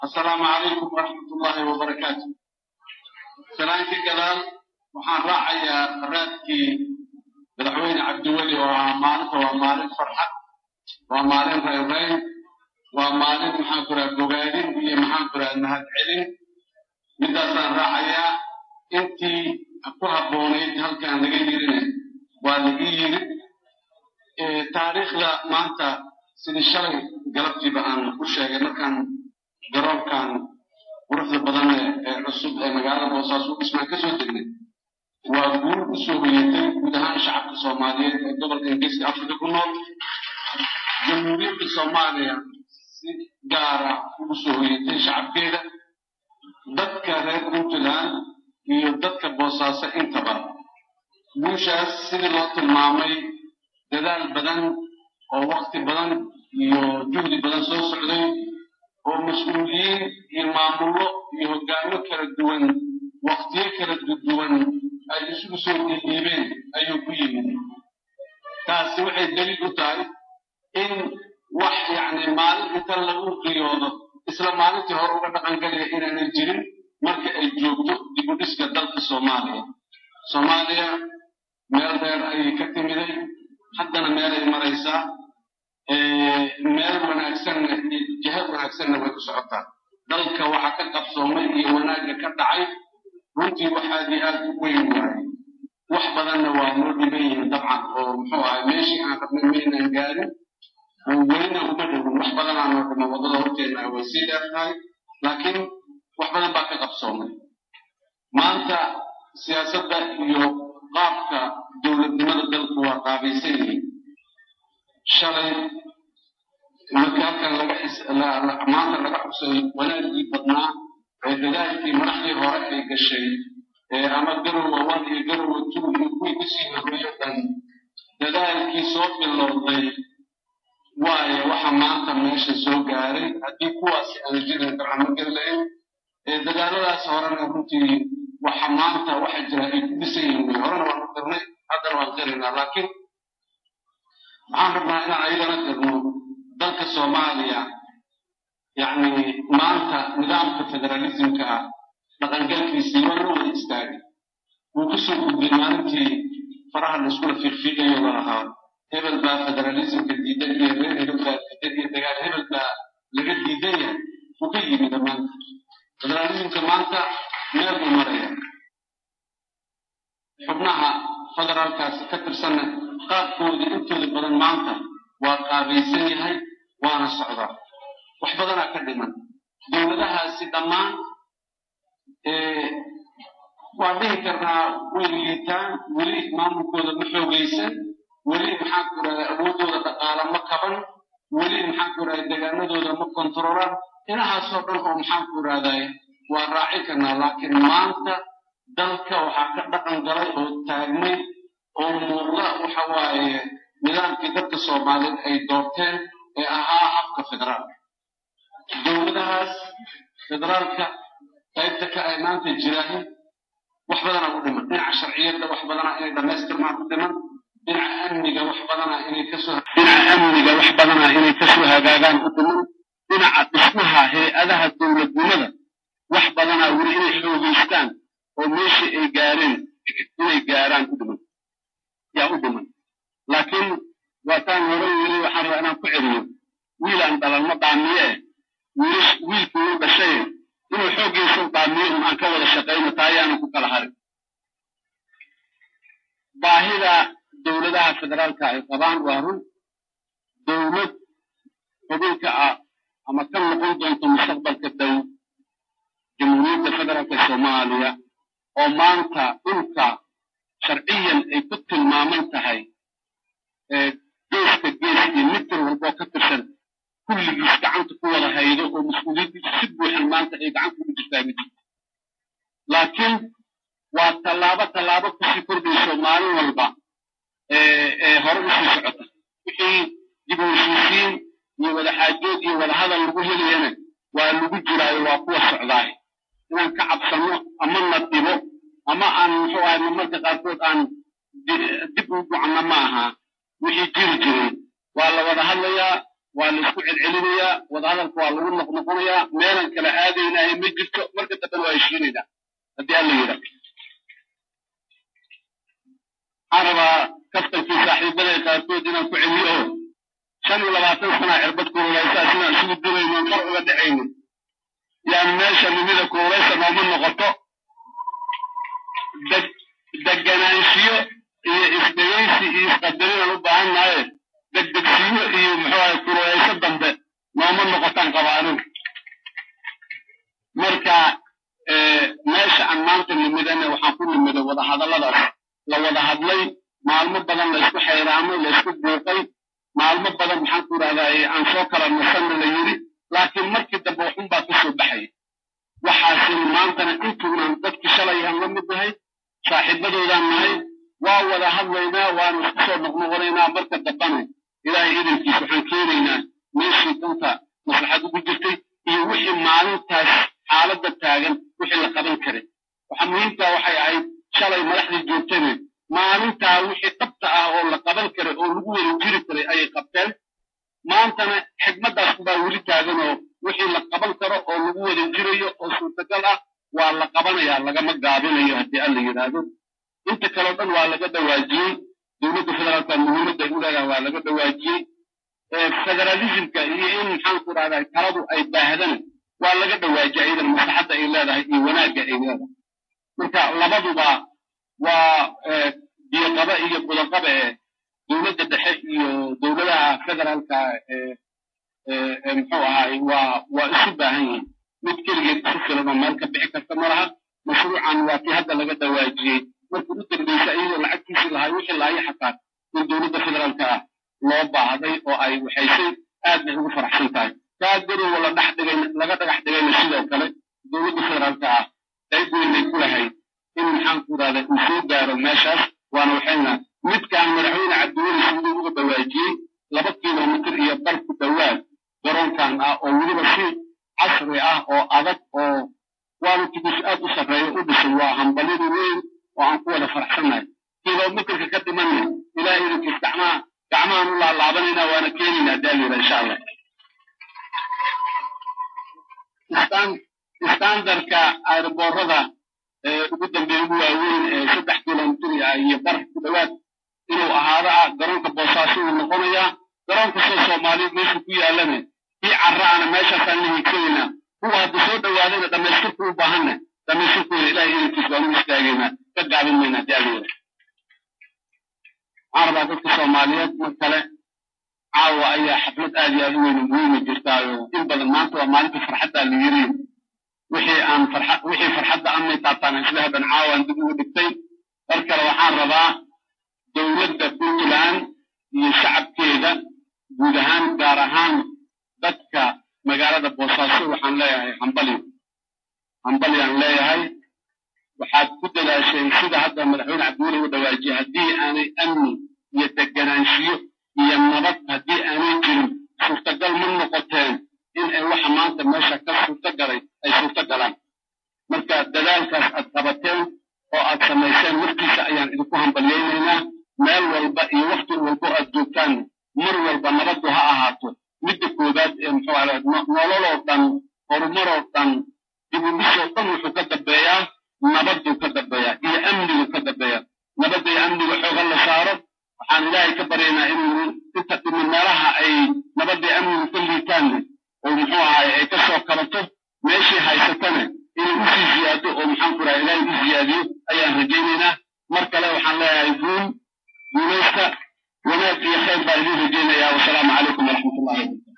assalaamu calaykum waraxmatullaahi wabarakaatu salaanka gadaal waxaan raacayaa raadkii madaxweyne cabdiweli oo ah maalinta waa maalin farxad waa maalin reereyn waa maalin maxaan ku raha bogaadin iyo maxaan ku raha mahad celin midaasaan raacayaa intii ku habboonayd halkaan laga yirina waa laga yiri taariikhda maanta sidii shalay galabtiiba aan u sheegay markaan garoonkan quruxda badan ee cusub ee magaalada boosaaso dhismaan ka soo degnay waa guul u soo hoyatay guud ahaan shacabka soomaaliyeed ee gobolka ingiriiska afrika ku nool jamhuuriyadda soomaaliya si gaara ugu soo hoyatay shacabkeeda dadka reer puntland iyo dadka boosaaso intaba guushaas sidii loo tilmaamay dadaal badan oo wakti badan iyo juhdi badan soo socday oo mas-uuliyiin iyo maamullo iyo hoggaamo kala duwan waktiyo kala duwan ay isugu soo dhiidhiibeen ayuu ku yimid taasi waxay daliil u tahay in wax yacni maalin inta lagu riyoodo isla maalintii hore uga dhaqangelaya inaanay jirin marka ay joogto dibudhiska dalka soomaaliya soomaaliya meel dheer ayay ka timiday haddana meelay maraysaa meel wanaagsanna jiha wanaagsanna way ku socotaa dalka waxa ka qabsoomay iyo wanaagga ka dhacay runtii waxaad iyo aad u weyn waaye wax badanna waa noo dhiban yihiin dabcan oo muxuu ahay meeshii aan rabnay maynaan gaarin oo welina uma dhowin wax badanaa noo dhima waddada horteenna way sii dheer tahay laakiin wax badan baa ka qabsoomay maanta siyaasadda iyo qaabka dowladnimada dalku waa qaabaysan yihiin shalay marka halkan laga maanta laga xusay wanaaggii badnaa ee dadaalkii madaxdii hore ay gashay ama garowa one iyo garowa two iyo kuwii kasii horreeyo dhan dadaalkii soo bilowday waayo waxa maanta meesha soo gaaray haddii kuwaasi aan jirin dabcan ma geli lahayn dadaaladaas horena runtii waxa maanta waxa jira ay ku dhisan yihiin wey horena waan u dirnay haddana waan qiraynaa laakiin waxaan rabnaa inaan ayagana dirno dalka soomaaliya yacni maanta nidaamka federalismka ah dhaqangalkiisii waa loo wada istaagay wuu kusoo gudbay maalintii faraha laiskula fiiqfiiqayo la lahaa hebel baa federalismka diidan iyo reer hebel baa diidan iyo dagaal hebel baa laga diidan yahay wuu ka yimid maanta federalismka maanta meel buu maraya xubnaha federaalkaasi ka tirsanna qaabkooda intooda badan maanta waa qaabaysan yahay waana socdaa wax badanaa ka dhiman dowladahaasi dhammaan waan dhihi karnaa way liitaan weli maamulkooda ma xoogaysan weli maxaan ku idhahdaa awooddooda dhaqaala ma kaban weli maxaan ku idhahdaa deegaanadooda ma kontarolaan inahaasoo dhan oo maxaan ku idhahdaa waa raaci karnaa laakiin maanta dalka waxaa ka dhaqan galay oo taagmay oo muuqda waxa waaye nidaamkii dadka soomaaliyeed ay doorteen ee ahaa habka federaalka dowladahaas federaalka qaybta ka ay maanta jiraahin wax badanaa u dhiman dhinaca sharciyadda wax badanaa inay dhammaystirmaan u dhiman dhinaca amniga wax badanaa inay kasoo dhinaca amniga wax badanaa inay kasoo hagaagaan u dhiman dhinaca dhismaha hay-adaha dowladnimada wax badanaa weli inay xoogeystaan oo meeshii ay gaareen inay gaaraan u dhiman yaa u dhiman laakiin waataan hore weli waxaan rabaa inaan ku celiyo wiilaan dhalalma dhaamiye wiilish wiilkii u dhashay inuu xooggiisa u dhaamiyo un aan ka wada shaqayno taa ayaanu ku kala harin baahida dowladaha federaalka ay qabaan waa run dowlad xubinka ah ama ka noqon doonto mustaqbalka dow jamhuuriyadda federaalka soomaaliya oo maanta dhulka sharciyan ay ku tilmaaman tahay geeska gees iyo mitir walboo ka tirsan kulligiis gacanta ku wada haydo oo mas-uuliyaddiisa si buuxan maanta ay gacanta ugu jirtaa ma jirto laakiin waa tallaabo tallaabo kusii kordhayso maalin walba ee hore usii socota wixii dib u heshiisiin iyo wadaxaajood iyo wadahadal lagu helayana waa lagu jiraayo waa kuwa socdaay inaan ka cabsanno ama na dhibo ama aan muxuu ahay marmarka qaarkood aan dib u ducanno ma aha wixii jiri jiray waa la wada hadlayaa waa la isku celcelinayaa wadahadalka waa lagu noqnoqonayaa meelan kala aadaynahay ma jirto marka dambena waa heshiinaynaa haddii alla yidha waxaan rabaa kaftankii saaxiibada qaarkood inaan ku celiyo oo shan iyo labaatan sana cirbad kuulaysaa sidaan isugu dulayno mar uga dhacaynin yaan meesha nimida kuulaysa nooma noqoto deganaanshiyo iyo isdhegaysi iyo isqadarinaan u baahan nahaye degdegsiyo iyo muxuaha kuulayso dambe nooma noqotaan qabaanin marka meesha aan maanta nimidane waxaan ku nimiday wadahadalladaas la wada hadlay maalmo badan la isku xayraamay la isku buuqay maalmo badan maxaan ku idhahdaa aan soo kala nasanna la yidhi laakiin markii dambe waxun baa ka soo baxaya waxaasin maantana intuunan dadkii shalay aan la mid nahay saaxiibadoodaan nahay waa wada hadlaynaa waana isku soo noqnoqonaynaa marka dambana ilaahay idankiis waxaan keenaynaa meeshii danta maslaxad ugu jirtay iyo wixii maalintaas xaaladda taagan wixii la qaban karay waxa muhiimtaa waxay ahayd shalay madaxdii joogtane maalintaa wixii dhabta ah oo la qaban karay oo lagu wada jiri karay ayay qabteen maantana xigmaddaas baa weli taagan oo wixii la qaban karo oo lagu wada jirayo oo suurtagal ah waa la qabanayaa lagama gaabinayo haddii alla yidhaahdo inta kaleo dhan waa laga dhawaajiyey dowladda federaalka muhiimadda ay u leedahay waa laga dhawaajiyey federalismka iyo in maxaanku idhahdaa taladu ay baahdana waa laga dhawaajiyay iyadan maslaxadda ay leedahay iyo wanaagga ay leedahay marka labaduba waa biyoqaba iyo budaqaba ee dowladda dhexe iyo dowladaha federaalka ee muxuu ahaay waa waa isu baahan yihiin mid keligeed isu filan oo meel ka bixi karta ma laha mashruucan waa tii hadda laga dhawaajiyey markii u dambeysa iyadoo lacagtiisii lahay wixii lahayo xataa in dowladda federaalka ah loo baahday oo ay waxaysay aad bay ugu faraxsan tahay kaa garowa la dhex dhigay laga dhagax dhigayna sidoo kale dowladda federaalka ah qayb weynay ku lahayd in maxaanku idhahda uu soo gaaro meeshaas waana waxayna midkaan madaxweyne cabdiweli siduu uga dhawaajiyey laba kilomitir iyo bar ku dhowaad garoonkan ah oo weliba si casri ah oo adag oo waanu tigis aad u sarreeyo u dhisay waa hambalyadu weyn oo aan ku wada faraxsannahay kilomitirka ka dhimanna ilaahay idinkiis gacmaha gacmahaan u laalaabanayna waana keenaynaa daalira insha allah standardka airboorada ugu dambeeya ugu waaweyn ee saddex kilomitir iyo bar ku dhowaad inuu ahaado ah garoonka boosaaso uu noqonayaa garoonka soo soomaaliyeed meesha ku yaalane kii carraana meeshaasaan la higsanaynaa kuwa hadda soo dhowaadayna dhammaystirku u baahanna dhammaystirkooda ilahay idankiis waanu istaagaynaa ka gaabin maynaa daadeeda waxaan rabaa dadka soomaaliyeed mar kale caawa ayaa xaflad aad iyo aad u weyn muhiima jirtaayo in badan maanta waa maalinta farxaddaa la yiri wixii aan farxa wixii farxadda amay taabtaan isla hadan caawaan dib ugu dhigtay mar kale waxaan rabaa dowladda puntland iyo shacabkeeda guud ahaan gaar ahaan dadka magaalada boosaaso waxaan leeyahay hambali hambalyaan leeyahay waxaad ku dadaasheen sida hadda madaxweyne cabdiweli u dhawaajiyey haddii aanay amni iyo deganaanshiyo iyo nabad haddii aanay jirin suurtagal ma noqoteen in ay waxa maanta meesha ka suurtagalay ay suurta galaan marka dadaalkaas aad qabateen oo aad samayseen waftiisa ayaan idinku hambalyaynaynaa meel walba iyo wakti walbo aad joogtaan mar walba nabaddu ha ahaato midda koowaad ee muxuu ahaa nololoo dhan horumaroo dhan dibudhisoo dhan wuxuu ka dambeeyaa nabadduu ka dambeeyaa iyo amnigu ka dambeeyaa nabadda iyo amniga xooga la saaro waxaan ilaahay ka baryaynaa inuu inta dhimin meelaha ay nabadda iyo amnigu ka liitaanne oo muxuu ahaay ay ka soo kabato meeshii haysatana inay usii ziyaado oo maxaan ku raha ilaahay u ziyaadiyo ayaan rajaynaynaa mar kale waxaan leeyahay guul guulaysta wanaag iyo khayr baan idiin rajaynayaa wasalaamu calaykum waraxmat ullahi wabarakatu